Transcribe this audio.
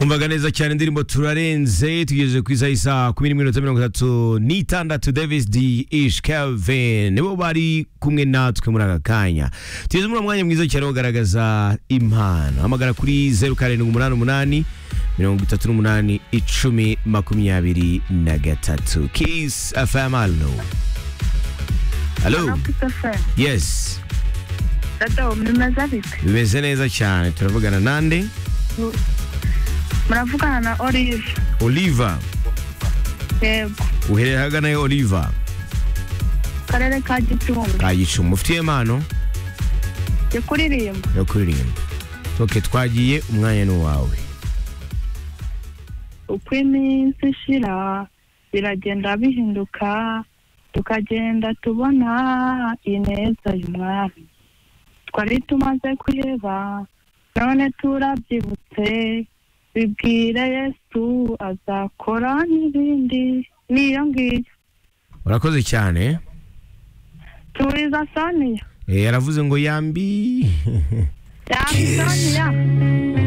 umvaga neza cyane indirimbo turarenze tugejeje ku isaha isaha kumi n'imwe n'iminota mirongo itatu n'itandatu davis d ish kevin nibo bari kumwe natwe muri aka kanya tugeze muri uwo mwanya mwiza cyane wo kugaragaza impano hamagara kuri zeru karindwi umunani umunani mirongo itatu n'umunani icumi makumyabiri na gatatu kiss fm alo alo yes dada mumeze bite bimeze neza cyane turavugana nande muravugana na olive oliva yego uherera ahagana yo oliva karere ka gicumbi ka gicumbi ufitiye impano ndi kuririmba yo kuririmba oke twagiye umwanya ni uwawe uko iminsi ishira biragenda bihinduka tukagenda tubona ineza y'umwami twari tumaze kwiheba none turabyibutse bibwire yesu azakora n'ibindi niyo ngiyo urakoze cyane turiza saniya Eh, yaravuze ngo yambi yambi saniya